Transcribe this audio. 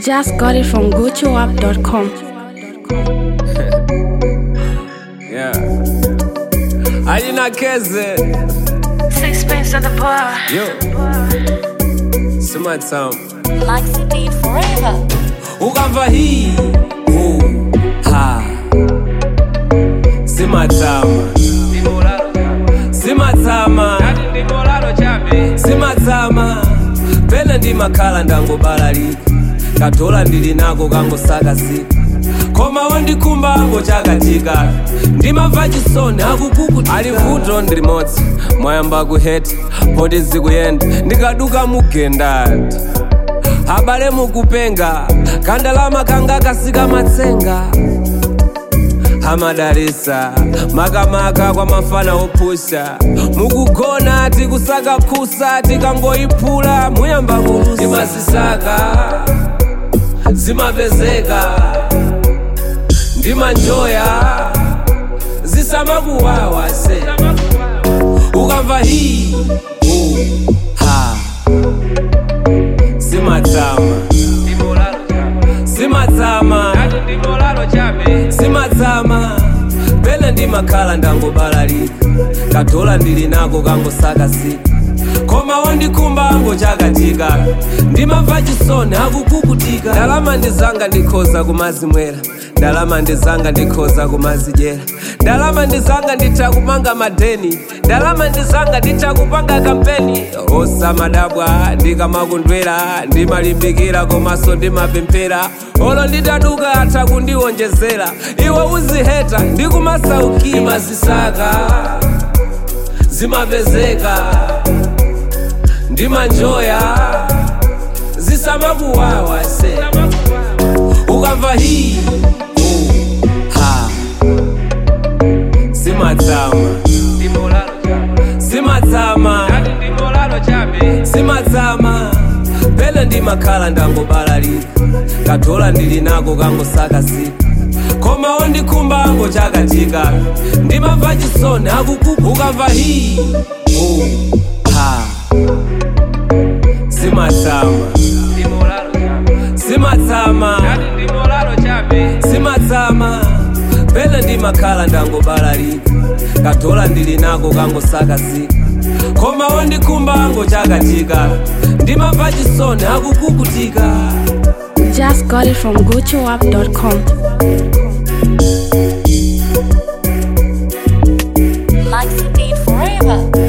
Just got it from gochoapp.com. Yeah. Alina Keze. Sixpence at the bar. Yo. Summertime. Maxi beat forever. Ukamva hii. Uh, ha. Simatama. Simatama. Simatama. Pene ndi makhala ndangobalalika. Katola ndili nako kangosakazika. koma wandikumba ango chakatika ndimamva chisoni akukukuti ali vuto ndi limodzi mwayamba kuheta poti zikuyenda ndikaduka mugendati abale mukupenga kandalama kanga kasika matsenga amadalisa makamaka kwa mafana opusha mukugona tikusaka phusa tikangoyiphula muyamba kulusa imazisaka zimapezeka ndimanjoya zisamakuwawa se ukamva hii uh, ha simatama simatama simatama pene ndimakhala ndangobalalika katola ndili nako kangosakazika koma wandikumba ango chakatika ndimamva chisoni akukukutika ndalama ndizanga ndikhoza kumazimwera ndalama ndizanga ndikhoza kumazidyera ndalama ndizanga nditha kumanga madeni ndalama ndizanga nditha kupanga kampeni osamadabwa ndikamakundwera ndimalimbikira komanso ndimapemphera olo nditaduka atha kundiwonjezera iwe uziheta ndikumasaukira imazisaka zimapezeka ndimanjoya zisamakuwawa se ukamva hii uh, ha simatama simatama simatama pene ndimakhala ndangobalalika katola ndili nako kangosakazika koma wandikumba ango chakatika ndimamva chisoni akukuku ukamva hii uh, ha simatama simatama simatama pene ndimakhala ndangobalalika katola ndili nako kangosakazika koma wandikumba ango chakatika ndimamva chisoni akukukutika Just got it from gochoapp.com. Maxi beat forever.